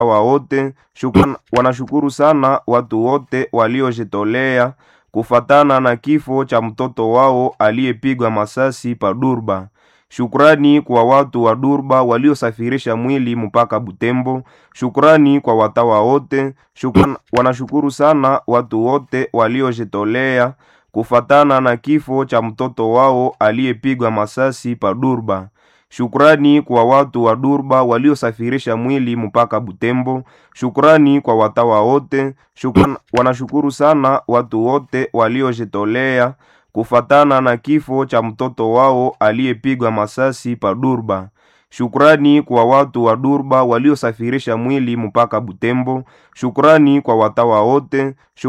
wa wote shukran, wanashukuru sana watu wote waliojitolea kufatana na kifo cha mtoto wao aliyepigwa masasi pa Durba. Shukrani kwa watu wa Durba waliosafirisha mwili mpaka Butembo. Shukrani kwa watawa wote shukran, wanashukuru sana watu wote waliojitolea kufatana na kifo cha mtoto wao aliyepigwa masasi pa Durba. Shukrani kwa watu wa Durba waliosafirisha mwili mpaka Butembo. Shukrani kwa watawa wote shukran, wanashukuru sana watu wote waliojitolea kufatana na kifo cha mtoto wao aliyepigwa masasi pa Durba. Shukrani kwa watu wa Durba waliosafirisha mwili mpaka Butembo. Shukrani kwa watawa wote shuk